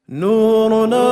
نورنا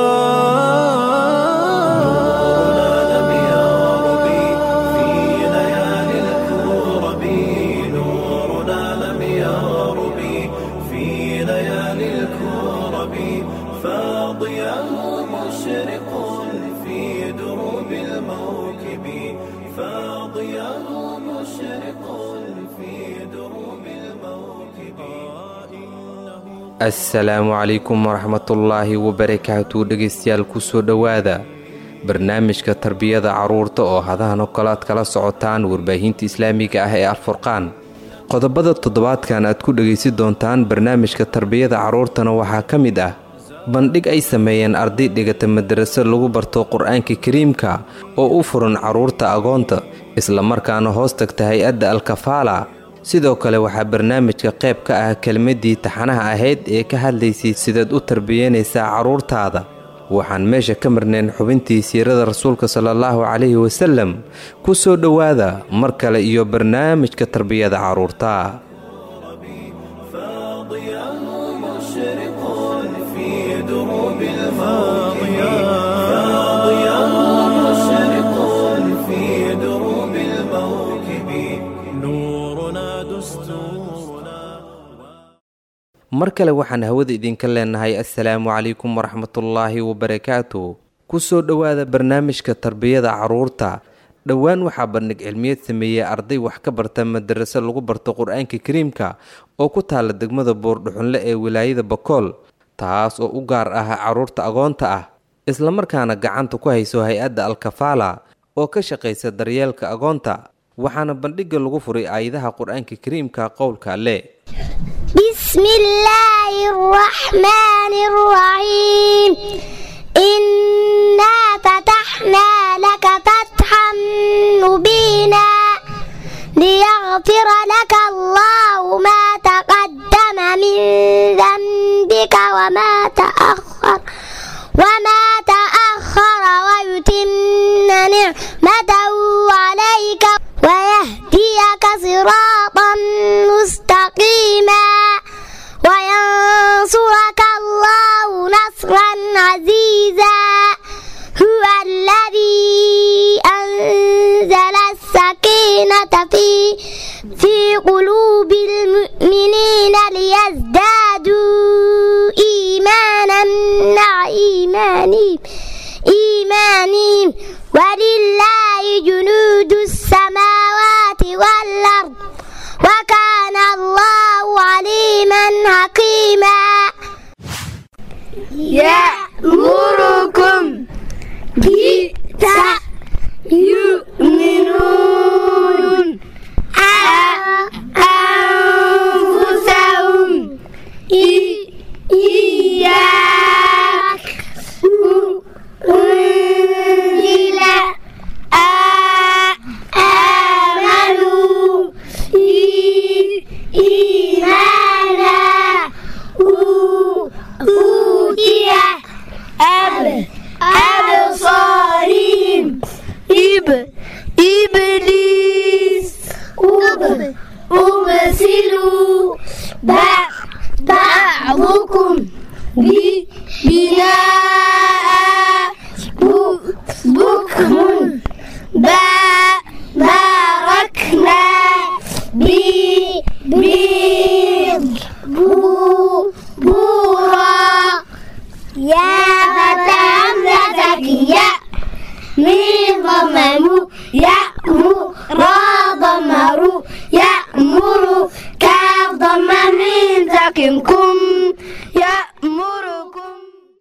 لم يغرب في ليالي الكرب نورنا لم يغرب في ليالي الكرب فاضياه مشرق في دروب الموكب فاضياه مشرق في دروب الموكب assalaamu calaykum waraxmatullaahi wabarakaatu dhegaystayaal kusoo dhowaada barnaamijka tarbiyada carruurta oo hadahan oo kale aad kala socotaan warbaahinta islaamiga ah ee alfurqaan qodobada toddobaadkan aad ku dhegaysi doontaan barnaamijka tarbiyada carruurtana waxaa ka mid ah bandhig ay sameeyeen arday dhigata madaraso lagu barto qur-aanka kariimka oo u furan carruurta agoonta islamarkaana hoos tagta hay-adda alkafaala sidoo kale waxaa barnaamijka qayb ka ah kelmadii taxanaha ahayd ee ka hadlaysay sidaad u tarbiyanaysaa carruurtaada waxaan meesha ka marnayn xubintii siirada rasuulka salaallahu calayhi wasalem ku soo dhowaada mar kale iyo barnaamijka tarbiyada carruurta فاضياه مشرق في دروب الماضية فاضياه مشرق في دروب الموكب نورنا دستورنا mar kale waxaan hawada idinka leenahay assalaamu calaykum waraxmatullaahi wabarakaatu ku soo dhowaada barnaamijka tarbiyada carruurta dhowaan waxaa bandhig cilmiyeed sameeyey arday wax ka barta madaraso lagu barto qur-aanka kariimka oo ku taala degmada boordhuxunle ee wilaayada bakool taas oo u gaar ah carruurta agoonta ah islamarkaana gacanta ku hayso hay-adda alkafaala oo ka shaqaysa daryeelka agoonta waxaana bandhigga lagu furay aayadaha qur-aanka kariimka qowlka alle بسم الله الرحمن الرحيم إنا فتحنا لك فتحا مبينا ليغفر لك الله ما تقدم من ذنبك وما تأخر وما تأخر ويتم نعمته عليك ويهديك صراطا مستقيما وينصرك الله نصرا عزيزا هو الذي أنزل السكينة في في قلوب المؤمنين ليزدادوا إيمانا مع إيمانهم إيمانهم ولله جنود السماوات والأرض وكان الله عليما حكيما يأمركم بتأمنون أنفسهم إياك أنزل آمنوا إيمانا أوتي أب أبصارهم إب إبليس أب أبصروا بعضكم بناء بكم باركنا بيض بورا يا فتى همزتك يا من ضمموا يأمر ضمروا يأمر كاف ضم من ذكركم يأمركم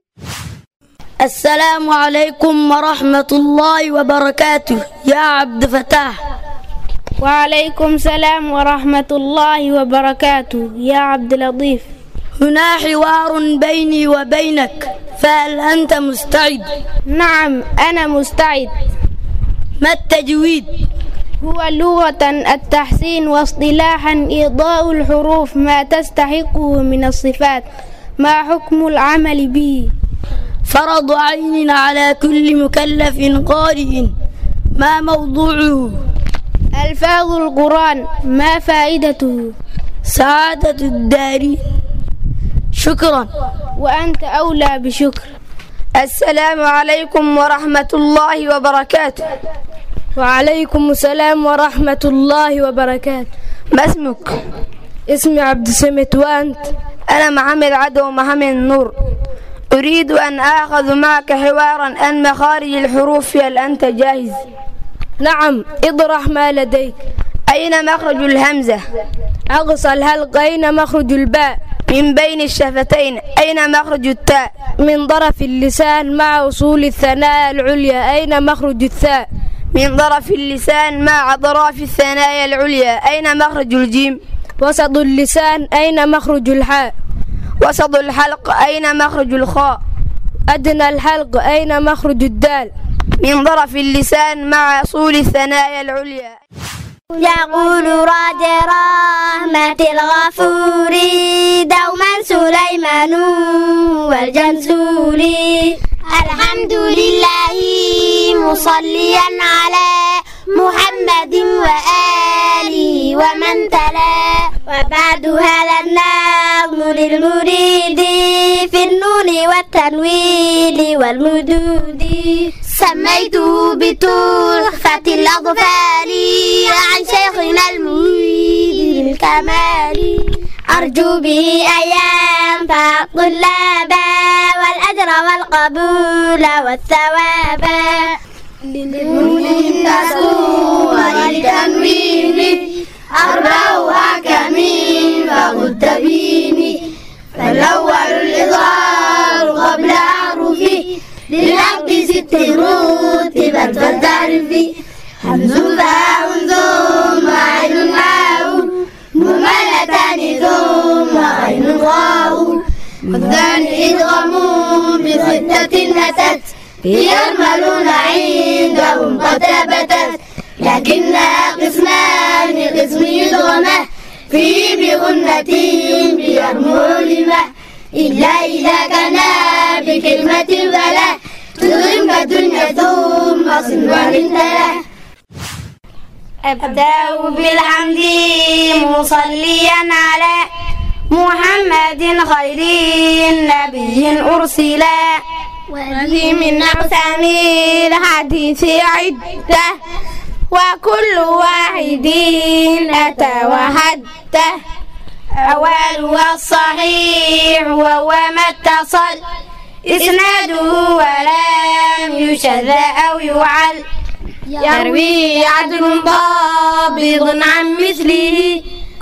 السلام عليكم ورحمة الله وبركاته يا عبد فتاح وعليكم سلام ورحمة الله وبركاته يا عبد اللطيف هنا حوار بيني وبينك فهل أنت مستعد؟ نعم أنا مستعد ما التجويد؟ هو لغة التحسين واصطلاحا إيضاء الحروف ما تستحقه من الصفات ما حكم العمل به فرض عين على كل مكلف قارئ ما موضوعه ألفاظ القرآن ما فائدته سعادة الدارين شكرا وأنت أولى بشكر السلام عليكم ورحمة الله وبركاته وعليكم السلام ورحمة الله وبركاته ما اسمك؟ اسمي عبد السمت وأنت أنا محمد عدو محمد نور أريد أن آخذ معك حوارا عن مخارج الحروف هل أنت جاهز؟ نعم اطرح ما لديك أين مخرج الهمزة؟ أقصى الهلق أين مخرج الباء من بين الشفتين أين مخرج التاء؟ من طرف اللسان مع أصول الثنايا العليا أين مخرج الثاء من طرف اللسان مع أطراف الثنايا العليا أين مخرج الجيم؟ وسط اللسان أين مخرج الحاء وسط الحلق أين مخرج الخاء؟ أدنى الحلق أين مخرج الدال من طرف اللسان مع أصول الثنايا العليا يقول راد رحمة الغفور دوما سليمان والجنسور الحمد لله مصليا على محمد وآله ومن تلا وبعد هذا النظم للمريد في النون والتنوين والمدود سميته بتحفة الأطفال عن شيخنا المريد الكمال أرجو به أن ينفع الطلاب والأجر والقبول والثواب للنون النسو وللتنوين أربع حكم فقد تبيني فالأول الإظهار قبل أعرفه للعبد ست رتبت فالتعرف همز فاء ثم عين معه مملتان ثم عين غاء والثاني إدغام بستة أتت يرملون عندهم قد ثبتت لكنها قسمان قسم يدغمه في بغنة بيرمو لمه إلا إذا كان بكلمة فلا تضغم كالدنيا ثم صنوان تلا أبدأ بالحمد مصليا على محمد خير نبي أرسلا وذي من أقسام الحديث عدة وكل واحد أتى وحده أولها الصحيح وهو ما اتصل إسناده ولم يشذ أو يعل يروي عدل ضابط عن مثله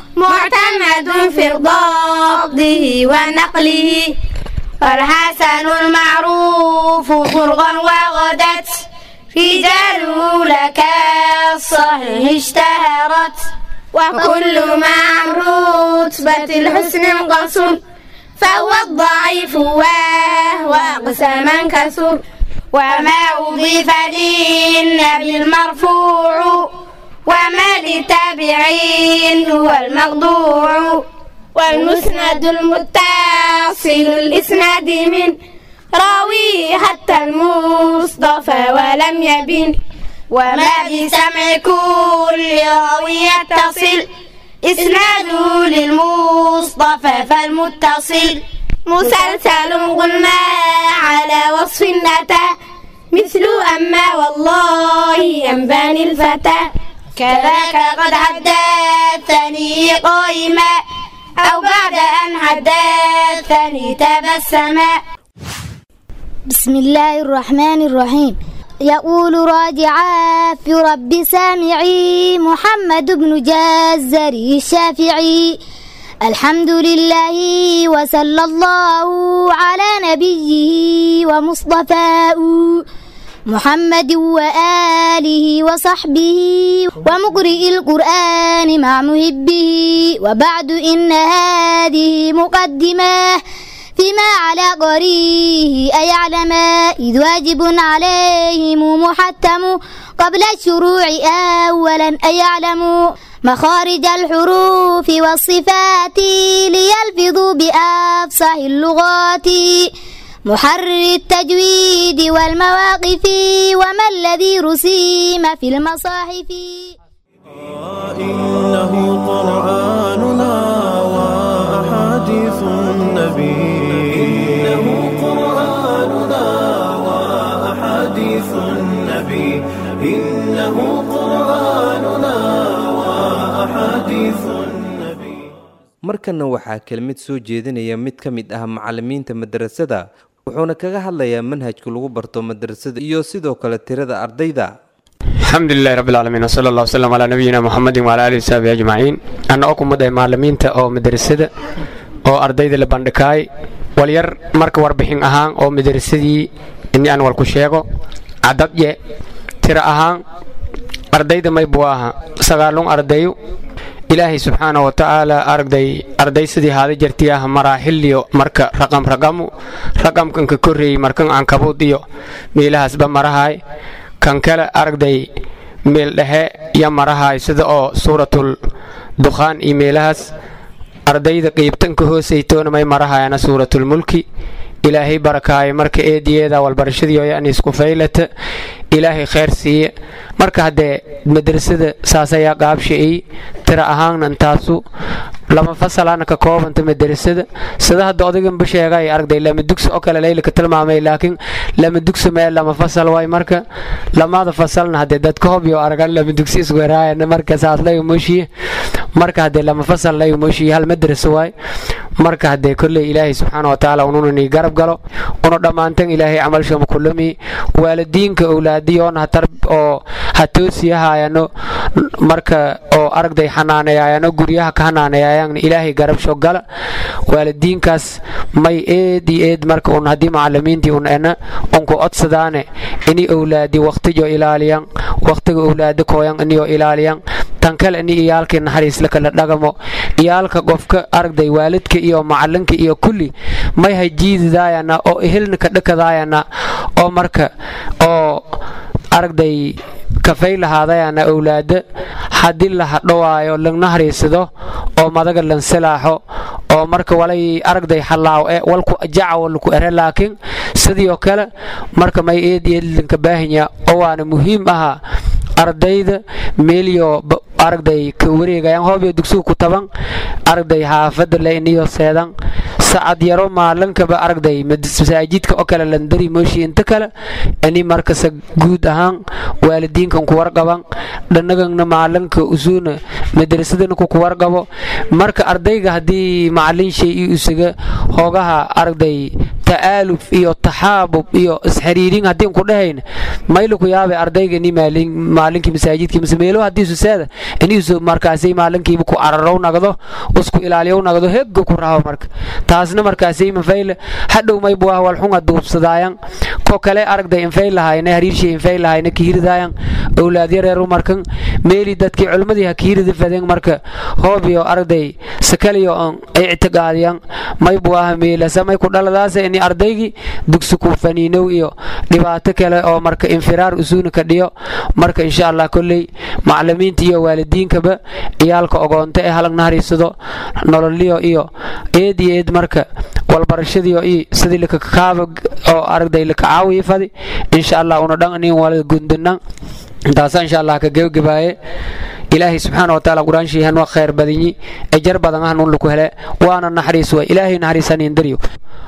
معتمد في ضبطه ونقله والحسن المعروف طرقا وغدت رجاله لك الصحيح اشتهرت وكل مع رتبة الحسن انقسم فهو الضعيف وهو أقساما كثر وما أضيف للنبي المرفوع وما للتابعين هو المقطوع والمسند المتصل الإسناد من راوي حتى المصطفى ولم يبن وما بسمع كل راوي يتصل إسناده للمصطفى فالمتصل مسلسل قلنا على وصف أتى مثل أما والله أنباني الفتى كذاك قد حدثني قائما أو بعد أن حدثني تبسما بسم الله الرحمن الرحيم يقول راجعا في رب سامعي محمد بن جزري الشافعي الحمد لله وصلى الله على نبيه ومصطفاه محمد وآله وصحبه ومقرئ القرآن مع محبه وبعد إن هذه مقدمة فيما على قريه أيعلم إذ واجب عليهم محتم قبل الشروع أولا أيعلم مخارج الحروف والصفات ليلفظوا بأفصح اللغات محرر التجويد والمواقف وما الذي رسيم في المصاحف إنه قرآننا وأحاديث النبي markanna waxaa kelmid soo jeedinaya mid ka mid ah macalimiinta madarasada wuxuuna kaga hadlayaa manhajka lagu barto madrasada iyo sidoo kale tirada ardayda alxamdulilahi rabbilcaalamiin wsala allah wslam calaa nabiyina muxamedin wala alihi wasaxbi ajmaciin anna oo kumid ah maalimiinta oo madrasada oo ardayda la bandhikaay walyar marka warbixin ahaan oo madrasadii ini aan walku sheego cadadye tira ahaan ardayda maybu aha sagaalun ardayu ilaahay subxaana wa tacaala aragday arday sidii haada jartii ah maraaxiliyo marka raqam raqamu raqamkanka korreeyey markan cankabud iyo meelahaasba marahaay kan kale aragday meel dhexe ya marahaay sida oo suuratul dukhaan iyo meelahaas ardayda qiibtanka hoosaytoona may marahaayana suuratul mulki ilaahay barakaayo marka eediyeeda walbarashadii oyaan isku faylata ilaahay khayr siiye marka haddee madrasada saas ayaa qaabsha-ey tira ahaanna intaasu lama fasalana ka koobanta madrasada sida hadda odaganba sheegay aragday lama dugsi oo kale leylika tilmaamay laakiin lama dugsi mee lama fasal waay marka lamada fasalna haddee dadka hobyo aragan lama dugsi isweeraayana marka saas layu mooshiye marka haddee lama fasal layu mooshiye hal madrasa waay marka haddee kolley ilaahay subxaana wa tacaala ununani garab galo una dhammaantan ilaahay camalshama kulami waalidiinka owlaadiyoona hatar oo ha toosiyahaayano marka oo aragday xanaaneyaayano guryaha ka xanaaneyaayaan ilaahay garabsho gala waalidiinkaas may eed iyo eed marka un haddii macalimiintii un ena unku codsadaane ini owlaadi waqtijo ilaaliyan waqtiga owlaadi kooyan iniyo ilaaliyan tan kale ini iyaalkii naxariisla kala dhagamo iyaalka qofka aragday waalidka iyo macalinka iyo kulli may hajiididaayana oo ehelna ka dhakadaayana oo marka oo aragday kafay lahaadayana owlaada haddii la hadhowaayo lagna hariisado oo madaga lansilaaxo oo marka walay aragday halaaw e walku jacaw laku ere laakiin sidii kale marka may eed eed lanka baahinya oo waana muhiim ahaa ardayda meeliyo aragday ka wareegayan hoobyo dugsiga ku taban aragday xaafada le iniyo seedan sacad yaro maalinkaba aragday masaajidka oo kale landari mooshi inta kale ini markasa guud ahaan waalidiinkan ku warqaban dhanagana maalinka usuuna madrasadana ku warqabo marka ardayga haddii macalin shay iyo isaga hoogaha aragday ta'aaluf iyo taxaabub iyo isxiriirin haddii ku dhahayn mayla ku yaabay ardayga ini maalinkii masaajidkii mise meelo haddii suseeda iniisu markaasay maalinkiiba ku ararow nagdo usku ilaaliyow nagdo hegga ku raho marka taasna markaasay mafayle hadhow maybu ah walxunga duubsadaayan ko kale aragday infay lahayna hariirshay infay lahayna kihiridaayan owlaadyareeru markan meeli dadkii culmadii ha kihirida fadeen marka hoobiyo aragday sakaliyo on ictiqaadiyan maybu ah meelasa may ku dhaladaasa ini ardaygii dugsi ku faniinow iyo dhibaato kale oo marka infiraar usuuna ka dhiyo marka insha allah kolley macalimiinta iyo waalidiinkaba iyaalka ogoonta ee halag nahariisado nololiyo iyo eed iyo eed marka walbarashadiyo iyo sidii lakakaaba oo aragday lakacaawiyi fadi insha allah una dhan nin wala gundanan intaasa insha allah ka gebagabaaye ilaahay subxaana wa taala qur-aanshii hanwa khayr badinyi ejar badan ah nun laku hele waana naxariis waay ilaahay naxariisanin daryo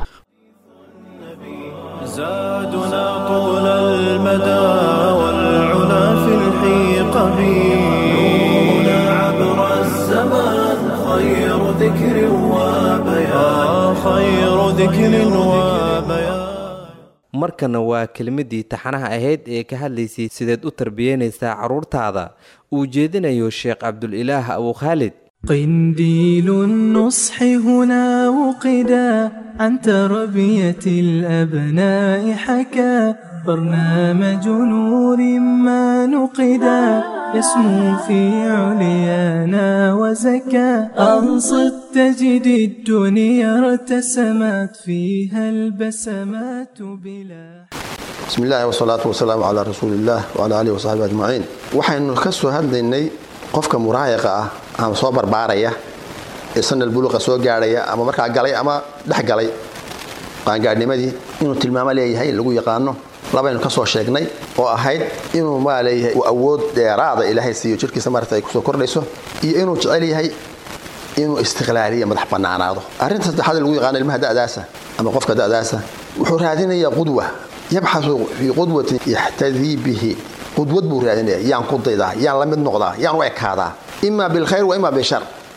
زادنا طول المدى والعلا في الحيق نورنا عبر الزمان خير ذكر وبيان خير ذكر وبيان markana waa kelmadii taxanaha ahayd ee ka hadlaysay sideed u tarbiyeynaysaa carruurtaada uu jeedinayo sheekh cabdulilaah abu khaalid قنديل النصح هنا وقدا عن تربية الأبناء حكى برنامج نور ما نقدا يسمو في عليانا وزكى أنصت تجد الدنيا ارتسمت فيها البسمات بلا بسم الله والصلاة والسلام على رسول الله وعلى آله وصحبه أجمعين waxaynu ka soo hadlaynay qofka muraayaqa ah ama soo barbaaraya ee sanal buluqa soo gaadhaya ama markaa galay ama dhex galay qaangaadhnimadii inuu tilmaamo leeyahay lagu yaqaano labaynu ka soo sheegnay oo ahayd inuu maa leeyahay uu awood dheeraada ilaahay siiyo jirkiisa marata ay kusoo kordhayso iyo inuu jecel yahay inuu istiqlaaliya madax bannaanaado arrinta saddexaad lagu yaqaano ilmaha da'daasa ama qofka da'daasa wuxuu raadinayaa qudwa yabxasu fii qudwatin yaxtadii bihi qudwad buu raadinaya yaan ku daydaa yaan la mid noqdaa yaan u ekaadaa ima bilkhayr wa ima bishar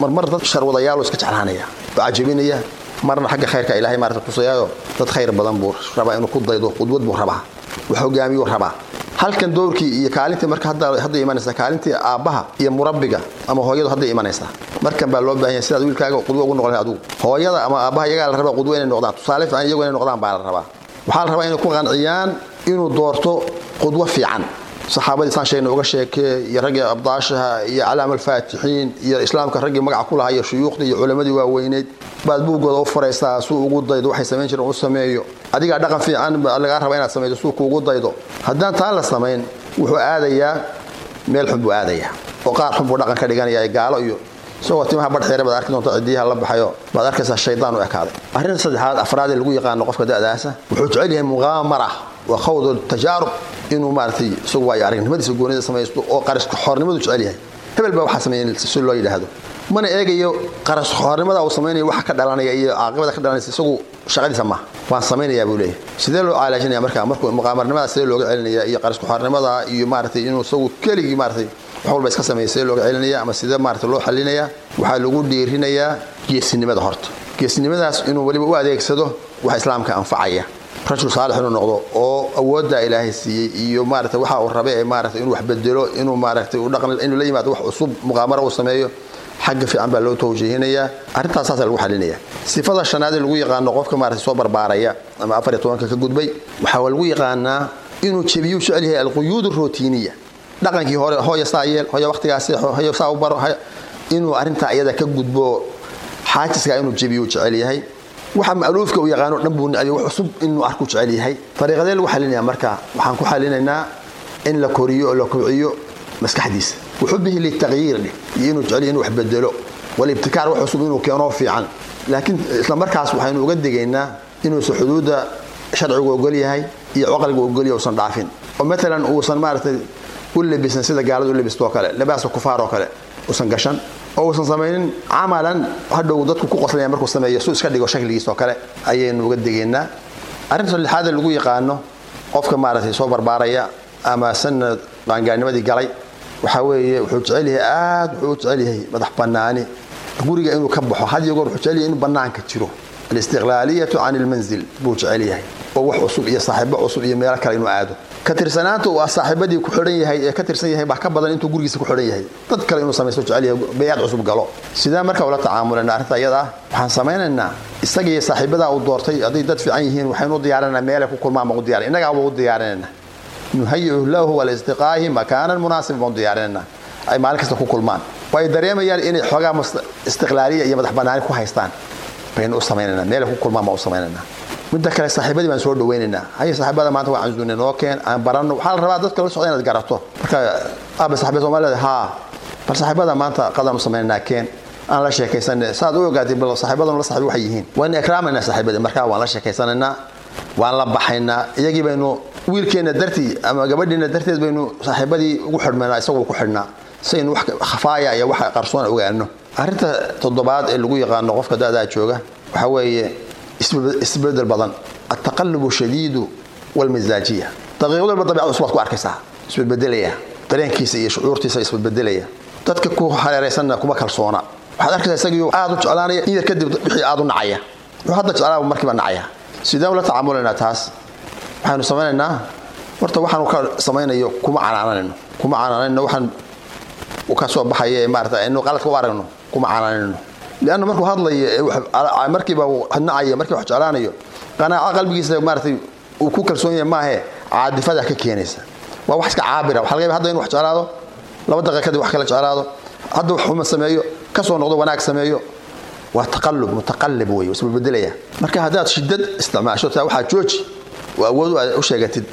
marmar dad sharwadayaalo iska jeclaanaya oo cajabinaya marna xagga khayrka ilaahay maarata tusayaayo dad khayr badan buu rabaa inuu ku daydo qudwad buu rabaa wax hogaamiyuu rabaa halkan doorkii iyo kaalintii marka hadda imanaysa kaalintii aabbaha iyo murabbiga ama hooyadu hadday imanaysaa markan baa loo baahan yahay sidaad wiilkaaga qudwo ugu noqon adugu hooyada ama aabbaha iyagaa la rabaa qudwo inay noqdaan tusaale fiican iyagu inay noqdaan baa la rabaa waxaa la rabaa inay ku qanciyaan inuu doorto qudwo fiican saxaabadii saan sheegna uga sheekee iyo raggii abdaashaha iyo calaam alfaatixiin iyo islaamka raggii magaca ku lahaa iyo shuyuukhdii iyo culammadii waaweyneyd baad buuggooda u furaysaa suu ugu daydo waxay samayn jireen u sameeyo adigaa dhaqan fiican lagaa raba inaad samaydo suu kuugu daydo haddaan taan la samayn wuxuu aadayaa meel xun buu aadayaa oo qaar xun buu dhaqan ka dhiganaya gaalo iyo isagoo timaha badxeere baad arki doonta cidiyaha la baxayo baad arkaysaa shaydaan u ekaaday arrinta saddexaad afraad ee lagu yaqaano qofka da'daasa wuxuu jecel yahay muqaamara wa khawd tajaarub inuu maaratay isagu waayo aragnimadiisa goonida samaysto oo qariska xoornimadu jecel yahay hebel baa waxaa sameeyeen si loo yidhaahdo mana eegayo qaras xoornimada uu samaynayo waxa ka dhalanaya iyo caaqibada ka dhalanaysa isagu shaqadiisa maaha waan samaynayaa buu leeyahay sidee loo caalaajinaya marka markuu muqaamarnimada sidee looga celinaya iyo qariska xoornimada iyo maaratay inuu isagu keligii maaratay wax walba iska sameeya sidee looga celinaya ama sidee maarata loo xalinaya waxaa lagu dhiirinayaa geesinimada horta geesinimadaas inuu weliba u adeegsado wax islaamka anfacaya rajul saalix inuu noqdo oo awoodda ilaahay siiyey iyo maarata waxa uu rabe ee maarata inuu wax bedelo inuu maarata inuu la yimaado wax cusub muqaamaro uu sameeyo xagga fiican baa loo tawjiihinayaa arrintaas saasa lagu xalinaya sifada shanaad ee lagu yaqaano qofka maarata soo barbaaraya ama afar iyo tobanka ka gudbay waxaa lagu yaqaanaa inuu jebiyuu jecel yahay alquyuud rootiniya dhaqankii hore hooya saa yeel hooya waqtigaas seexo hooya saa u baro inuu arrintaa iyada ka gudbo xaajiskaa inuu jebiyuu jecel yahay waxa ma'luufka uu yaqaano dhan buu nicay wax cusub inuu arku jecel yahay fariiqadee lagu xalinaya marka waxaan ku xalinaynaa in la koriyo oo la kobciyo maskaxdiisa wuxubihi litaqyiir dheh iyo inuu jecel yahay inuu wax bedelo walibtikaar wax cusub inuu keeno fiican laakiin isla markaas waxaynu uga digaynaa inuusan xuduudda sharcigu ogol yahay iyo caqligu ogol yahay uusan dhaafin oo maalan uusan maaragtay u labisan sida gaaladu u labisto oo kale labaasa kufaar oo kale uusan gashan oo uusan samaynin camalan hadhow dadku ku qoslaya markuu sameeyo suu iska dhigo shakligiis oo kale ayaynu uga degaynaa arrinta lixaada lagu yaqaano qofka maaragtay soo barbaaraya ama sanad qaangaarnimadii galay waxaa weeye wuxuu jecel yahay aad wuxuu u jecel yahay madax bannaani guriga inuu ka baxo had iyo goor wuxuu jecel yahay inuu bannaanka jiro alistiqlaaliyatu can ilmanzil buu jecel yahay oo wax cusub iyo saaxiibo cusub iyo meelo kale inuu aado ka tirsanaanta uu saaxiibadii ku xidhan yahay ee ka tirsan yahay baa ka badan intuu gurigiisa ku xidhan yahay dad kale inuu samaysto jecel yahay bayaad cusub galo sidee marka ula tacaamulana arrinta iyada ah waxaan samaynaynaa isaga iyo saaxiibadaa uu doortay hadday dad fiican yihiin waxaynu u diyaarinaa meelay ku kulmaan baan u diyaarin innagaa baa u diyaarinayna nuhayiu lahu walistiqaahi makaanan munaasib baan u diyaarinayna ay maalin kasta ku kulmaan way dareemayaan inay xoogaa istiqlaaliya iyo madax bannaani ku haystaan baynu u samaynanaa meelay ku kulmaan baan u samaynanaa midda kale saaxiibadii baan soo dhawaynaynaa haye saaxiibada maanta waa canzuune noo keen aan baranno waxaa la rabaa dadka la socda inaad garato marka aaba saaxiibada soomaalida haa bal saaxiibada maanta qadaan u samaynanaa keen aan la sheekaysanay saad u ogaatay bal saaxiibadan la saaxiib waxay yihiin waan ikraamaynaa saaxiibadii markaa waan la sheekaysanaynaa waan la baxaynaa iyagii baynu wiilkeenna dartii ama gabadhiina darteed baynu saaxiibadii ugu xidhmaynaa isagoo ku xidhnaa saynu wax khafaaya iyo wax qarsoon ogaano arrinta toddobaad ee lagu yaqaano qofka da'daa jooga waxaa weeye isbedel badan altaqalubu shadiidu walmisaajiya daqiiqad walba dabiicad cusub baad ku arkaysaa isbedbedelaya dareenkiisa iyo shucuurtiisa isbedbedelaya dadka ku hareeraysanna kuma kalsoona waxaad arkaysaa isagii aad u jeclaanaya in yar kadib wixii aad u nacaya wuxuu hadda jeclaaba markiiba nacaya sideen ula tacaamulaynaa taas waxaynu samaynaynaa horta waxaanu ka samaynayo kuma canaananayno kuma canaanayno waxaan ka soo baxaya ee maarata aynu qaladka u aragno kuma canaanayno lianna markuu hadlayo markiiba nacaya markii wax jeclaanayo qanaaco qalbigiisa maaratay uu ku kalsoon yahay maahe caadifada ka keenaysa waa wax iska caabira waxa laga yaaba hadda inu wax jeclaado laba daqiiqa kadib wax kale jeclaado hadda wax xuma sameeyo ka soo noqdo wanaag sameeyo waa taqallub mutaqallib wey isba bedelaya marka haddaad shidad isticmaasho taa waxaa jooji oo awood aad u sheegatid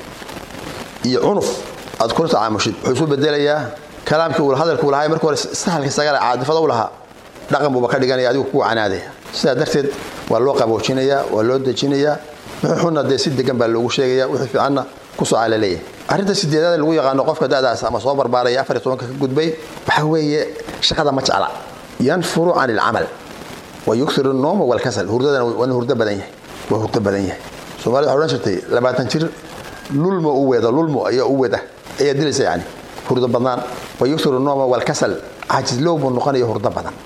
iyo cunuf aad kula tacaamushid wuxuu isu bedelayaa kalaamkii uu hadalku uu lahaa marka hore sahalka isagale caadifada u lahaa dhaqan buuba ka dhiganaya adigu kugu canaadaya sidaa darteed waa loo qaboojinayaa waa loo dejinayaa wixii xunna dee si degan baa loogu sheegaya wixii fiicanna ku socaa la leeyahay arrinta sideedaad lagu yaqaano qofka da'daas ama soo barbaaraya afar iyo tobanka ka gudbay waxaa weeye shaqada ma jecla yanfuru can ilcamal wa yukthiru nooma walkasal hurdadana waa hurdo badan yahay waa hurdo badan yahay soomaalida waxay odhan jirtay labaatan jir lulmo u weeda lulmo ayaa u weda ayaa dilaysa yani hurdo badnaan wa yukthiru nooma walkasal cajislow buu noqonaya hurdo badan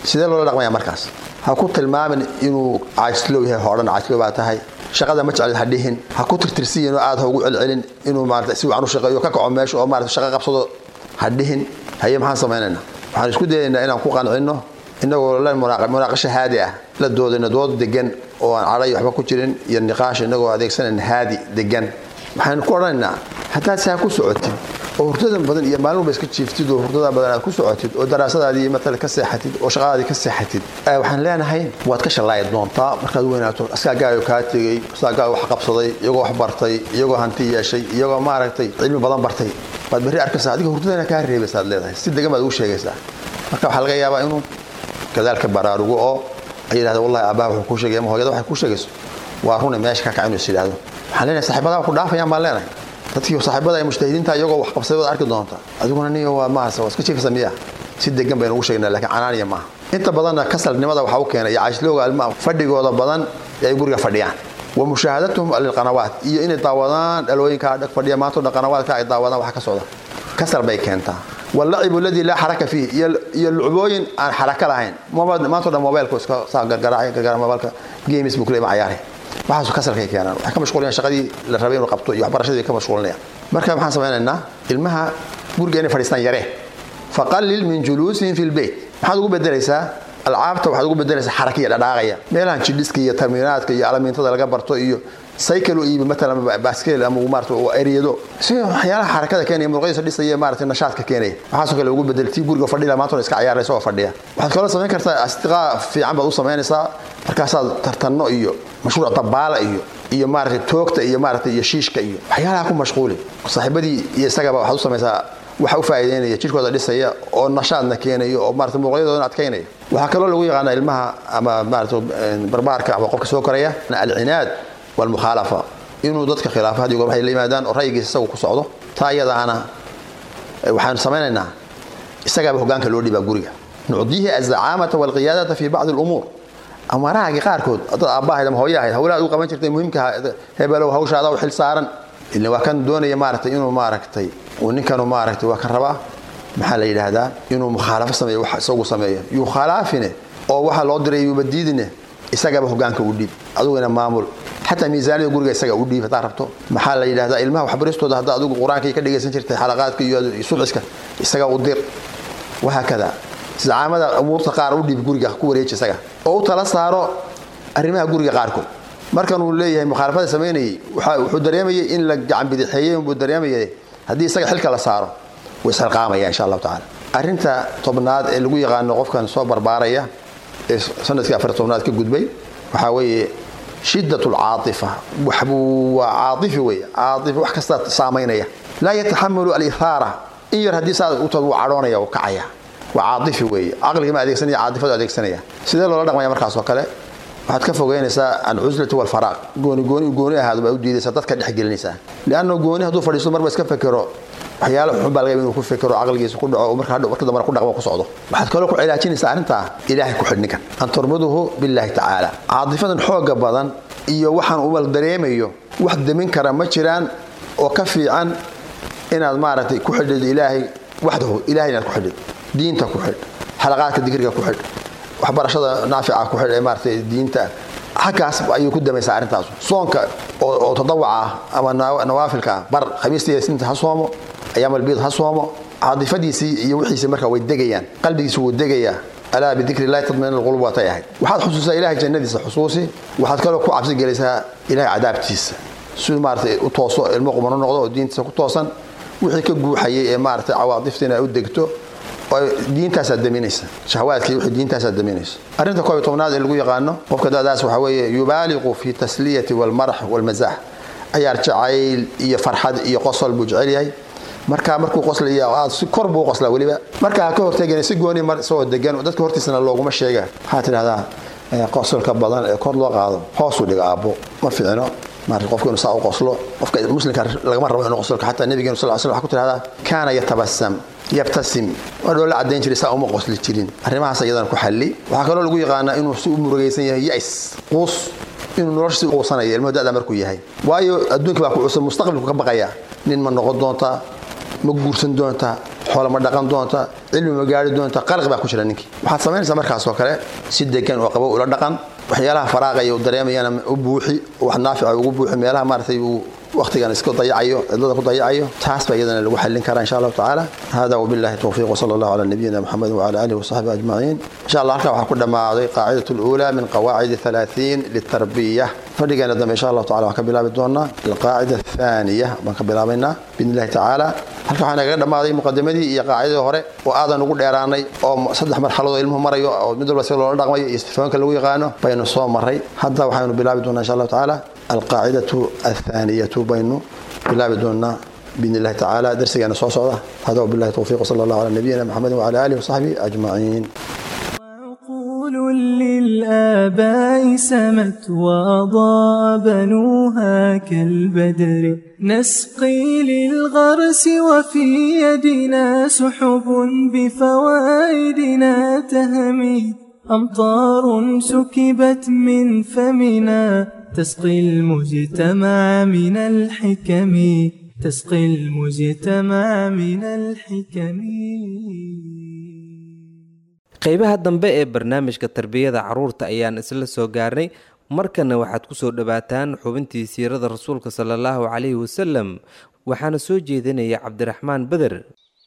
sidee loola dhaqmaya markaas ha ku tilmaamin inuu caajislow yahay hoodhan caajislow baa tahay shaqada ma jeclid ha dhihin ha ku tirtirsiyin oo aad ha ugu celcelin inuu maarata si wacan u shaqeeyo ka kaco meesha oo maarata shaqo qabsado ha dhihin haye maxaan samaynaynaa waxaan isku dayaynaa inaan ku qancinno inagoo la munaaqasho haadi ah la doodayno dood degan oo aan cadhay waxba ku jirin iyo niqaash inagoo adeegsanayna haadi degan waxaynu ku odhanaynaa haddaad saa ku socotid oo hurdada badan iyo maalin walba iska jiiftid oo hurdada badan aad ku socotid oo daraasadaadii matala ka seexatid oo shaqadaadii ka seexatid waxaan leenahay waad ka shallaayi doontaa markaad weynaato askaagaayo kaa tegey askaagaayo wax qabsaday iyagoo wax bartay iyagoo hanti yeeshay iyagoo maaragtay cilmi badan bartay waad berri arkaysaa adiga hurdadana kaa reebaysa aad leedahay si degan baad ugu sheegaysaa marka waxaa laga yaabaa inuu gadaalka baraarugo oo ay yidhahda wallahi aabbaha wuxuu kuu sheegay ama hooyada waxay kuu sheegayso waa rune meesha ka kaca inuu is yidhahdo waxaan leenahay saaxiibadaha ku dhaafayaan baan leenahay dadkii saaxiibada ay mujtahidiinta iyagoo wax qabsay waad arki doonta adiguna niyo waa maarsa waa iska jiifaysa miya si degan baynu ugu sheegnaa laakiin canaaniya maaha inta badanna kasalnimada waxaa u keenay iyo caashlowga almaha fadhigooda badan ee ay guriga fadhiyaan wa mushaahadatuhum lilqanawaat iyo inay daawadaan dhalooyinka dhag fadhiya maanta o dhan qanawaadka ay daawadaan waxa ka socda kasal bay keentaa walacibu aladii laa xaraka fiih iyo lucbooyin aan xaraka lahayn maanta o dhan mobailku iska saa gargaraacay gargara mobailka games buu kulema cayaari waxaasu kasalkay keenaan waxay ka mashquulinayaan shaqadii la rabay inuu qabto iyo waxbarashadii bay ka mashquulinayaan marka maxaan samaynaynaa ilmaha guriga inay fadhiistaan yaree faqallil min juluusihim fi lbeyt maxaad ugu bedelaysaa alcaabta waxaad ugu bedelaysaa xarakiya dhadhaaqaya meelahan jidhiska iyo tarminaadka iyo alamiintada laga barto iyo cycle u iibi matalan baskeel ama maarata eriyado si waxyaalaha xarakada keenaya muruqyadiisa dhisaya maarata nashaadka keenaya waxaasoo kale ugu bedel tii guriga fadhila maanta iska ciyaaraysa oo fadhiya waxaad kaloo samayn kartaa asdiqaa fiican baad u samaynaysaa markaasaad tartanno iyo mashruuc dabaala iyo iyo maarata toogta iyo maarata iyo shiishka iyo waxyaalaha ku mashquuli saaxiibadii iyo isagaba waxaad u samaysaa waxa u faa'iideynaya jirkooda dhisaya oo nashaadna keenayo oo maarata muruqyadoodana adkaynaya waxaa kaloo lagu yaqaanaa ilmaha ama maarata barbaarka ama qofka soo koraya alcinaad walmukhaalafa inuu dadka khilaafo haddii goor waxay la yimaadaan oo ra'yigiisa isagu ku socdo taa iyadaana waxaanu samaynaynaa isagaaba hogaanka loo dhibaa guriga nucdiihi azacaamata walqiyaadata fi bacdi alumuur amarahaagii qaarkood dad aabbahayd ama hooya ahayd hawlaha u qaban jirtay muhiimka hebelow hawshaada u xil saaran ilaa waa kan doonaya maaragtay inuu maaragtay uu ninkanu maaragtay waa kan rabaa maxaa la yidhaahdaa inuu mukhaalafo sameeyo wax isagu sameeyo yukhalaafine oo waxa loo diray yuuba diidine isagaba hogaanka u dhiib adiguna maamul xataa miisaanida guriga isaga u dhiib haddaa rabto maxaa la yidhahdaa ilmaha waxbaristooda haddaa adigu qur-aanka ka dhegaysan jirtay xalaqaadka iyo subciska isaga u dir wahaakada isticaamada umuurta qaar u dhiib guriga ku wareeji isaga oo u tala saaro arrimaha guriga qaarkood markan uu leeyahay mukhaalafada samaynayay wuxuu dareemayay in la gacan bidixeeyey unbuu dareemayay haddii isaga xilka la saaro wuu isxilqaamaya insha allahu tacala arrinta tobnaad ee lagu yaqaano qofkan soo barbaaraya ee sanadkii afar tobnaad ka gudbay waxaa weeye shidat lcaaifa waxbuu waa caaifi wey caaifi wax kasta saamaynaya laa yataxamalu alihaara in yar haddii saa u tad wuu cadhoonaya uu kacaya waa caaifi weeye caqligii ma adeegsanaya caatifadu adeegsanaya sidee loola dhaqmaya markaas oo kale waxaad ka fogeynaysaa alcuslati walfaraaq gooni gooni gooni ahaado baa u diidaysaa dadka dhexgelinaysaa lianna gooni hadduu fadhiisto marba iska fekero waxyaalo xun baa laga inuu ku fekero caqligiisa ku dhaco marka marka dambana ku dhaqmo ku socdo waxaad kaloo ku cilaajinaysaa arrintaa ilaahay ku xidh ninkan an turmiduhu billaahi tacaala caadifadan xooga badan iyo waxaan umal dareemayo wax demin kara ma jiraan oo ka fiican inaad maaragtay ku xidhid ilaahay waxdahu ilahay inaad ku xidhid diinta ku xidh xalaqaadka dikriga ku xidh waxbarashada naafica ku xidh ee maaragtay diinta xaggaas ayuu ku damaysaa arrintaas soonka oo tadawaca ah ama nawaafilka ah bar khamiistii sinta ha soomo ayaam albiid ha soomo caadifadiisii iyo wixiisii marka way degayaan qalbigiisa wuu degayaa alaa bidikri illahi tadmain alqulub waatay ahayd waxaad xusuusaa ilahay jannadiisa xusuusi waxaad kaloo ku cabsi gelaysaa ilahay cadaabtiisa si maaratay u tooso ilmo qumano noqdo oo diintiisa ku toosan wixii ka guuxayay ee maaratay cawaadiftiina u degto diintaasaad daminaysa shahwaadkii wixii diintaasaad daminaysa arrinta koob iyo tobnaad ee lagu yaqaano qofka da'daas waxaa weeye yubaaliqu fi tasliyati walmarax walmazax ayaar jacayl iyo farxad iyo qosol buu jecel yahay markaa markuu qoslaya aad si kor buu qoslaa weliba markaa ka horteegana si gooni mar isagoo degan dadka hortiisana looguma sheega waxaa tidhahdaa qosolka badan ee kor loo qaado hoosuu dhiga aabbo ma ficino marka qofku inuu saa u qoslo qofka muslimka lagama rabo inuu qosolka xataa nabigeenu sal sl waxa ku tidhahdaa kaana yatabasam yabtasim waa dhoola caddayn jiray saa uma qosli jirin arrimahaas iyadana ku xalli waxaa kaloo lagu yaqaanaa inuu si u murugaysan yahay yais quus inuu nolosha si quusanaya ilmuhu da'da markuu yahay waayo adduunka baa ku cusub mustaqbalku ka baqaya nin ma noqon doontaa ma guursan doontaa xoola ma dhaqan doonta cilmi ma gaari doonta qalqi baa ku jira ninkii waxaad samaynaysaa markaas oo kale si degan oo qabo ula dhaqan waxyaalaha faraaqaya uu dareemayana u buuxi wax naafica ugu buuxi meelaha maaragtay uu waqtigan iska dayacayo cidlada ku dayacayo taas baa iyadana lagu xallin karaa insha allahu tacaala hada wabillahi towfiiq wasala allahu calaa nabiyina muxamed wacala alihi wasaxbihi ajmaciin insha allah halkaa waxaa ku dhammaaday qaacidatu luulaa min qawaacidi halaaثiin litarbiya fadhigeena dambe insha allahu tacala waxaan ka bilaabi doonaa alqaacida athaniya baan ka bilaabaynaa biidni illahi tacaala halka waxaa nagaga dhammaaday muqadimadii iyo qaacidadii hore oo aadan ugu dheeraanay oo saddex marxaladood ilmuhu marayo oo mid walba si loola dhaqmayo iyo sifooyinka lagu yaqaano baynu soo maray hadda waxaynu bilaabi doonaa insha allahu tacaala alqaacidatu athaaniyatu baynu bilaabi doonaa باذن الله تعالى درسنا سو سوده هذا وبالله التوفيق وصلى الله على نبينا محمد وعلى اله وصحبه اجمعين عقول للآباء سمت وأضاء بنوها كالبدر نسقي للغرس وفي يدنا سحب بفوائدنا تهمي أمطار سكبت من فمنا تسقي المجتمع من الحكم تسقي المجتمع من الحكم qaybaha dambe ee barnaamijka tarbiyada carruurta ayaan isla soo gaarnay markana waxaad ku soo dhowaataan xubintii siirada rasuulka sala allahu calayhi wasalam waxaana soo jeedinaya cabdiraxmaan beder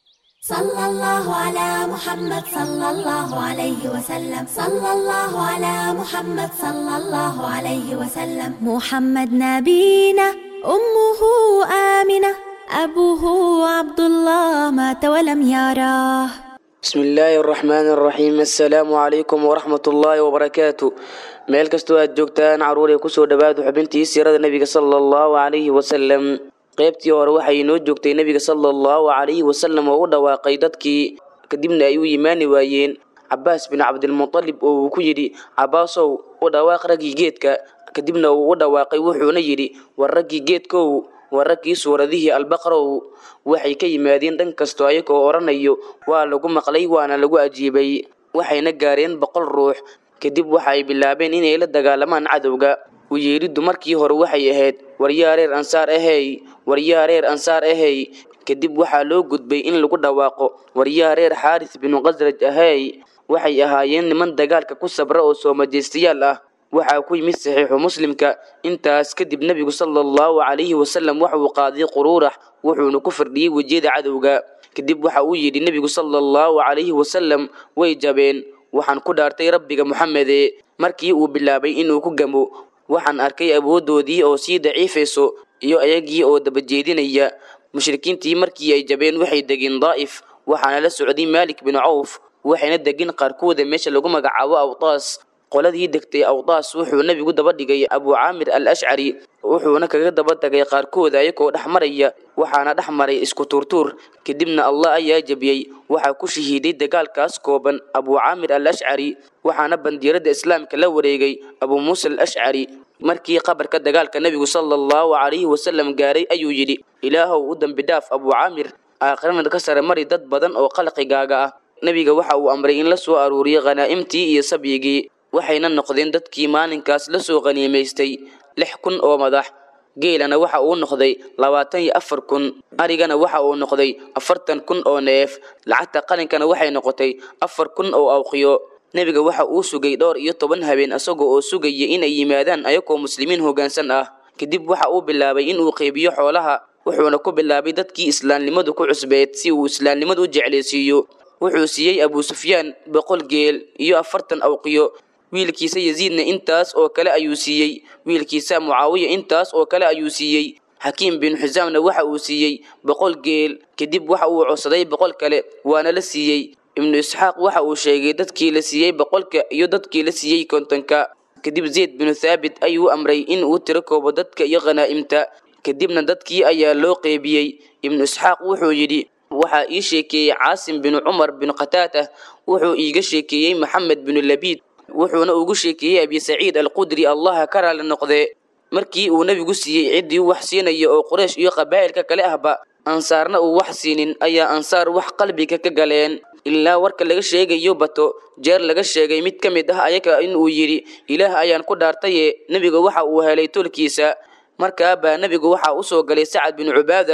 صلى الله على محمد صلى الله عليه وسلم صلى الله على محمد صلى الله عليه وسلم محمد نبينا أمه آمنة أبوه عبد الله مات ولم يراه بسم الله الرحمن الرحيم السلام عليكم ورحمة الله وبركاته meel kastoo aad joogtaan caruur ee kusoo dhawaada xubintii siirada nebiga sala allahu calayhi wasalam qaybtii hore waxay inoo joogtay nebiga sala allahu calayhi wasalam oo u dhawaaqay dadkii kadibna ay u yimaani waayeen cabaas bin cabdilmutalib oo uu ku yidhi cabaasow u dhawaaq raggii geedka kadibna uu u dhawaaqay wuxuuna yidhi war raggii geedkow war raggii suuradihii albaqrow waxay ka yimaadeen dhan kastoo ayagoo odhanayo waa lagu maqlay waana lagu ajiibay waxayna gaareen boqol ruux kadib waxa ay bilaabeen inay la dagaalamaan cadowga u yeeriddu markii hore waxay ahayd waryaa reer ansaar ahey waryaa reer ansaar ahey kadib waxaa loo gudbay in lagu dhawaaqo waryaa reer xaaris binu khasraj ahey waxay ahaayeen niman dagaalka ku sabra oo soo majeystayaal ah waxaa ku yimid saxiixu muslimka intaas kadib nebigu sala allahu calayhi wasalam waxauu qaaday quruurax wuxuuna ku firdhiyey wejiyada cadowga kadib waxa uu yidhi nebigu sala allahu calayhi wasalam way jabeen waxaan ku dhaartay rabbiga moxamede markii uu bilaabay inuu ku gamo waxaan arkay awooddoodii oo sii daciifayso iyo ayagii oo dabajeedinaya mushrikiintii markii ay jabeen waxay degeen daa'if waxaana la socday maalik bin cawf waxayna degeen qaarkooda meesha lagu magacaabo awtaas qoladii degtay awtaas wuxuu nebigu daba dhigay abu caamir al ashcari wuxuuna kaga daba tagay qaarkooda ayagoo dhex maraya waxaana dhex maray isku tuurtuur kadibna allah ayaa jebiyey waxaa ku shahiiday dagaalkaas kooban abu caamir al ashcari waxaana bandiirada islaamka la wareegay abu muusa al ashcari markii qabarka dagaalka nebigu sala allahu calayhi wasalam gaaray ayuu yidhi ilaahow u dembi dhaaf abu caamir aakhirana ka sare mari dad badan oo qalqigaaga ah nebiga waxa uu amray in la soo aruuriyo khanaa'imtii iyo sabyigii waxayna noqdeen dadkii maalinkaas la soo qaniimaystay lix kun oo madax geelana waxa uu noqday labaatan iyo afar kun arigana waxa uu noqday afartan kun oo neef lacagta qalinkana waxay noqotay afar kun oo awqiyo nebiga waxa uu sugay dhowr iyo toban habeen isagoo oo sugaya inay yimaadaan ayagoo muslimiin hoggaansan ah kadib waxa uu bilaabay inuu qeybiyo xoolaha wuxuuna ku bilaabay dadkii islaamnimadu ku cusbeed si uu islaamnimadu u jeclaysiiyo wuxuu siiyey abuu sufyaan boqol geel iyo afartan awqiyo wiilkiisa yasiidna intaas oo kale ayuu siiyey wiilkiisa mucaawiya intaas oo kale ayuu siiyey xakiim bin xusaamna waxa uu siiyey boqol geel kadib waxa uu codsaday boqol kale waana la siiyey ibnu isxaaq waxa uu sheegay dadkii la siiyey boqolka iyo dadkii la siiyey kontonka kadib zayd binu thaabit ayuu amray in uu tiro koobo dadka iyo khanaa'imta kadibna dadkii ayaa loo qeybiyey ibnu isxaaq wuxuu yidhi waxaa ii sheekeeyey caasim binu cumar binu khataata wuxuu iiga sheekeeyey maxamed binu labiid wuxuuna ugu sheekeeyey abi saciid alqudri allaha ka raali noqdee markii uu nebigu siiyey ciddii wax siinaya oo quraysh iyo qabaa'ilka kale ahba ansaarna uu wax siinin ayaa ansaar wax qalbiga ka galeen ilaa warka laga sheegayo bato jeer laga sheegay mid ka mid ah ayaga inuu yidhi ilaah ayaan ku dhaartaye nebiga waxa uu helay tolkiisa markaa baa nebigu waxa u soo galay sacad binu cubaada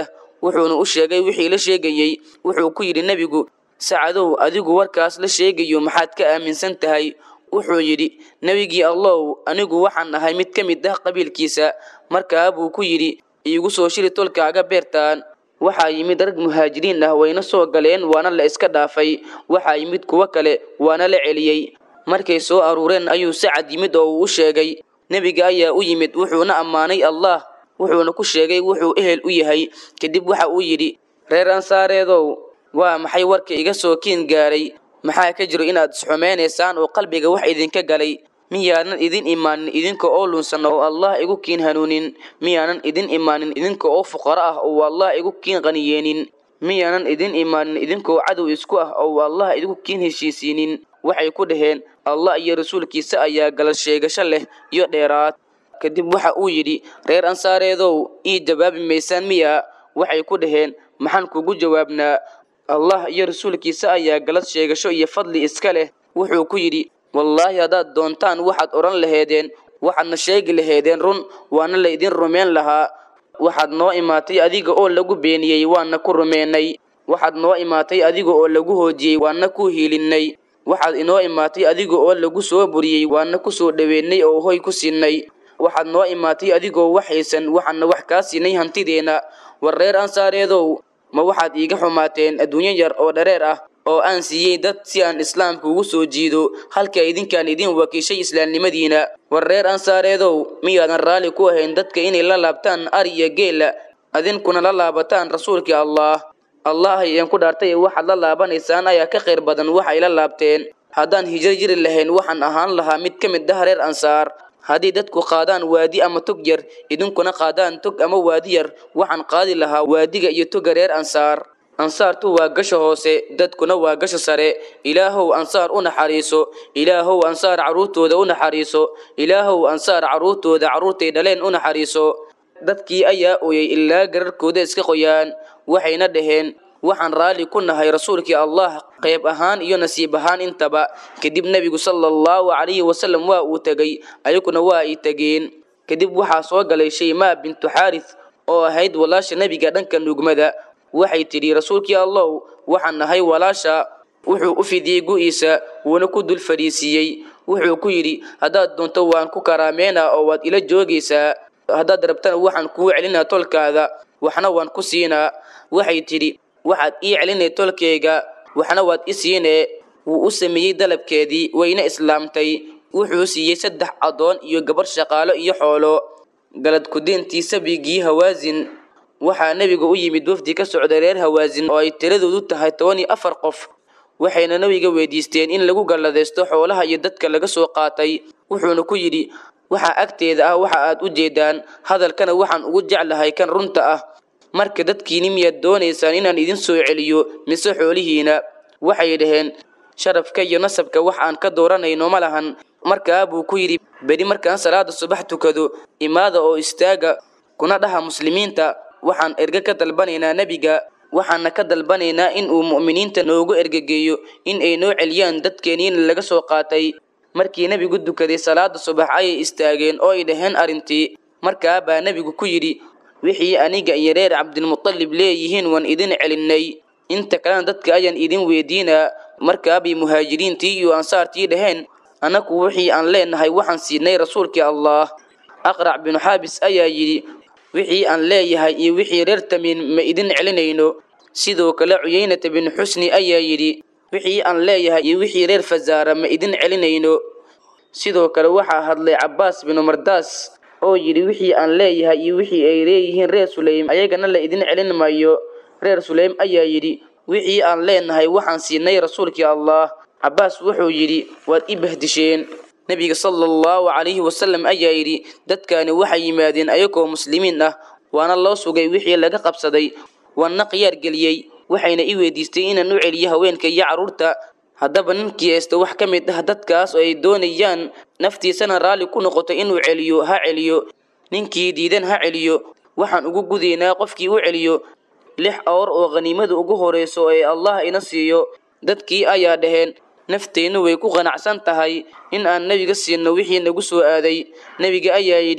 wuxuuna u sheegay wixii la sheegayey wuxuu ku yidhi nebigu sacadow adigu warkaas la sheegayo maxaad ka aaminsan tahay wuxuu yidhi nebigii allow anigu waxaan ahay mid ka mid ah qabiilkiisa markaa buu ku yidhi iigu soo shiri tolkaaga beertaan waxaa yimid rag muhaajiriin ah wayna soo galeen waana la iska dhaafay waxaa yimid kuwo kale waana la celiyey markay soo aruureen ayuu sacad yimid oo uu u sheegay nebiga ayaa u yimid wuxuuna ammaanay allah wuxuuna ku sheegay wuxuu ehel u yahay kadib waxa uu yidhi reer ansaareedow waa maxay warka iga soo kiin gaaray maxaa ka jiro inaad isxumaynaysaan oo qalbiga wax idinka galay miyaanan idin imaanin idinka oo lunsan oo allah igu kiin hanuunin miyaanan idin imaanin idinka oo fuqaro ah oo allah igu kiin qaniyeenin miyaanan idin imaanin idinkoo cadow isku ah oo allah idigu kiin heshiisiinin waxay ku dhaheen allah iyo rasuulkiisa ayaa galal sheegasho leh iyo dheeraad kadib waxa uu yidhi reer ansaareedow ii jawaabi maysaan miya waxay ku dhaheen maxaan kugu jawaabnaa allah iyo rasuulkiisa ayaa galad sheegasho iyo fadli iska leh wuxuu ku yidhi wallaahi haddaad doontaan waxaad odhan laheedeen waxaadna sheegi laheedeen run waana la idin rumayn lahaa waxaad noo imaatay adiga oo lagu beeniyey waana ku rumeynay waxaad noo imaatay adiga oo lagu hoojiyey waana ku hiilinnay waxaad inoo imaatay adiga oo lagu soo buriyey waana ku soo dhoweynay oo hoy ku siinay waxaad noo imaatay adigoo wax haysan waxaana wax kaa siinay hantideenna war reer ansaareedow ma waxaad iiga xumaateen adduunyo yar oo dhareer ah oo aan siiyey dad si aan islaamka ugu soo jiido halka idinkaan idin wakiishay islaamnimadiina war reer ansaareedow miyaadan raalli ku ahayn dadka inay la laabtaan ari iyo geela adinkuna la laabataan rasuulkii allah allah ayaan ku dhaartay ee waxaad la laabanaysaan ayaa ka khayr badan waxay la laabteen haddaan hijro jiri lahayn waxaan ahaan lahaa mid ka mid ah reer ansaar haddii dadku qaadaan waadi ama tog yar idinkuna qaadaan tog ama waadi yar waxaan qaadi lahaa waadiga iyo toga reer ansaar ansaartu waa gasha hoose dadkuna waa gasha sare ilaahow ansaar u naxariiso ilaahow ansaar carruurtooda u naxariiso ilaahow ansaar carruurtooda carruurtay dhaleen u naxariiso dadkii ayaa ooyey ilaa gararkooda iska qoyaan waxayna dhaheen waxaan raalli ku nahay rasuulkii allah qayb ahaan iyo nasiib ahaan intaba kadib nebigu sala allahu calayhi wasalam waa uu tegey ayaguna waa ay tegeen kadib waxaa soo galay shaymaa bintu xaaris oo ahayd walaasha nebiga dhanka nugmada waxay tidhi rasuulkii allow waxaan nahay walaasha wuxuu u fidiyey gu'iisa wuuna ku dul fadhiisiiyey wuxuu ku yidhi haddaad doonto waan ku karaameynaa oo waad ila joogaysaa haddaad rabtana waxaan kuu celinaa tolkaada waxna waan ku siinaa waxay tidhi waxaad ii celinay tolkayga waxna waad i siinee wuu u sameeyey dalabkeedii wayna islaamtay wuxuu siiyey saddex addoon iyo gabarh shaqaalo iyo xoolo galad kudiintii sabigii hawaasin waxaa nebiga u yimid wafdi ka socda reer hawaasin oo ay tiradoodu tahay toban iyo afar qof waxayna nebiga weydiisteen in lagu galladaysto xoolaha iyo dadka laga soo qaatay wuxuuna ku yidhi waxaa agteeda ah waxa aad u jeedaan hadalkana waxaan ugu jeclahay kan runta ah marka dadkiini miyaad doonaysaan inaan idin soo celiyo mise xoolihiina waxay dhaheen sharafka iyo nasabka wax aan ka dooranayno ma lahan markaa buu ku yidhi beri markaan salaada subax tukado imaada oo istaaga kuna dhaha muslimiinta waxaan erge ka dalbanaynaa nebiga waxaana ka dalbanaynaa in uu mu'miniinta noogu ergegeeyo in ay noo celiyaan dadkeeniina laga soo qaatay markii nebigu dukaday salaada subax ayay istaageen oo ay dhaheen arrintii markaa baa nebigu ku yidhi wixii aniga iyo reer cabdilmutalib leeyihiin waan idin celinnay inta kalena dadka ayaan idin weydiinaa markaabay muhaajiriintii iyo ansaartii dhaheen annagu wixii aan leenahay waxaan siinay rasuulkii allah aqrac binu xaabis ayaa yidhi wixii aan leeyahay iyo wixii reer tamiin ma idin celinayno sidoo kale cuyeynata binu xusni ayaa yidhi wixii aan leeyahay iyo wixii reer fasaara ma idin celinayno sidoo kale waxaa hadlay cabbaas binu mardaas oo yidhi wixii aan leeyahay iyo wixii ay leeyihiin reer suleym ayagana la idin celin maayo reer suleym ayaa yidhi wixii aan leenahay waxaan siinay rasuulkii allah cabbaas wuxuu yidhi waad i bahdisheen nebiga sala allahu calayhi wasalam ayaa yidhi dadkaani waxay yimaadeen ayagoo muslimiin ah waana loo sugay wixii laga qabsaday waana khiyaar geliyey waxayna i weydiistay inaan u celiyo haweenka iyo carruurta haddaba ninkii haysta wax ka mid ah dadkaas oo ay doonayaan naftiisana raalli ku noqoto inuu celiyo ha celiyo ninkii diidan ha celiyo waxaan ugu gudaynaa qofkii u celiyo lix awr oo khaniimada ugu horayso ee allah ina siiyo dadkii ayaa dhaheen nafteennu way ku qanacsan tahay in aan nebiga siinno wixii nagu soo aaday nebiga ayaa yidhi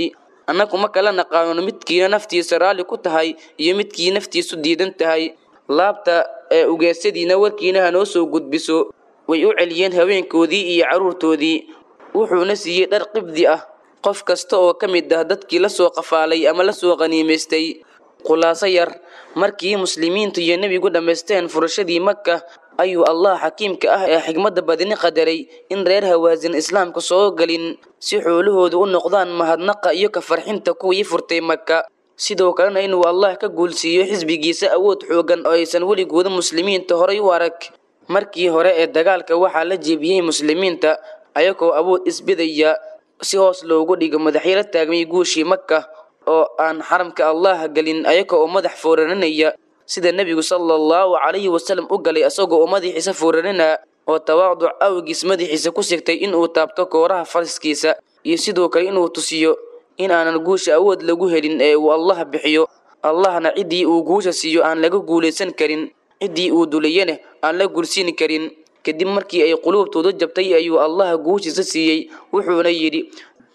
annagu ma kala naqaano midkiina naftiisa raalli ku tahay iyo midkii naftiisu diidan tahay laabta ee ugeesadiina warkiina hanoo soo gudbiso way u celiyeen haweenkoodii iyo carruurtoodii wuxuuna siiyey dhar qibdi ah qof kasta oo ka mid ah dadkii la soo qafaalay ama la soo qaniimaystay khulaaso yar markii muslimiintu iyo nebigu dhammaysteen furashadii maka ayuu allah xakiimka ah ee xigmadda badini qadaray in reer hawaasin islaamka soo gelin si xoolahoodu u noqdaan mahadnaqa iyo ka farxinta kuwii furtay maka sidoo kalena inuu allah ka guulsiiyo xisbigiisa awood xoogan oo aysan weligooda muslimiinta horay u arag markii hore ee dagaalka waxaa la jeebiyey muslimiinta ayagoo awood isbidaya si hoos loogu dhigo madaxyala taagmay guushii maka oo aan xaramka allah gelin ayaga oo madax fooraninaya sida nebigu sala allahu calayhi wasalam u galay isagoo oo madaxiisa fooranina oo tawaaduc awgiis madaxiisa ku sigtay inuu taabto kooraha faraskiisa iyo sidoo kale inuu tusiyo in aanan guusha awood lagu helin ee uu allah bixiyo allahna ciddii uu guusha siiyo aan laga guulaysan karin ciddii uu dulayana aan la gulsiini karin kadib markii ay quluubtooda jabtay ayuu allah guushiisa siiyey wuxuuna yidhi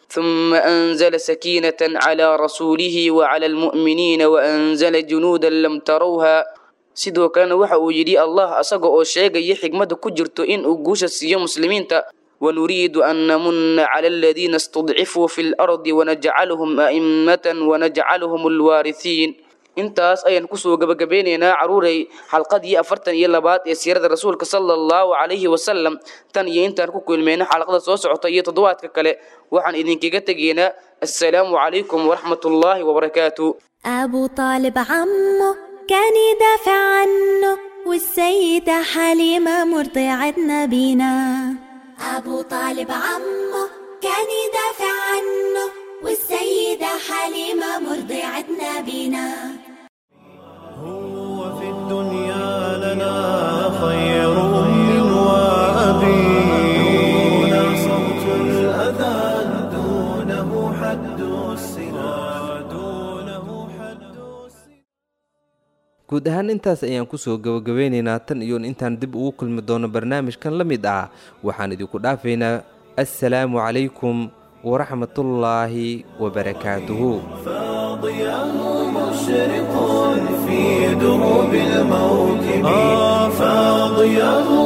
ثم أنزل سكينة على رسوله وعلى المؤمنين وأنزل جنودا لم تروها sidoo kalena waxa uu yidhi allah asaga oo sheegaya xigmadda ku jirto in uu guusha siiyo muslimiinta wanuriidu an namunna cala aladiina istudcifuu fi lardi wanajcaluhum a'immatan wanajcaluhum alwaarihiin intaas ayaan kusoo gabagabeynaynaa caruurey xalqadii afartan iyo labaad ee siirada rasuulka sala allahu calayhi wasalam tan iyo intaan ku kulmayna xalqada soo socota iyo toddobaadka kale waxaan idinkaga tegaynaa assalaamu calaykum waraxmat ullaahi wabarakaatu أبو طالب عمه كان يدافع عنه والسيدة حليمة مرضعة نبينا أبو طالب عمه كان يدافع عنه والسيدة حليمة مرضعة نبينا في الدنيا لنا خير أم وأبي دون صوت الأذان دونه حد السنا دونه حد guud ahaan intaas ayaan kusoo gabagabeynaynaa tan iyo intaan dib ugu kulmi doono barnaamijkan la mid ah waxaan idinku dhaafaynaa assalaamu calaykum waraxmatullaahi wabarakaatuhu فاضياه مشرق في دروب الموكب آه فاضياه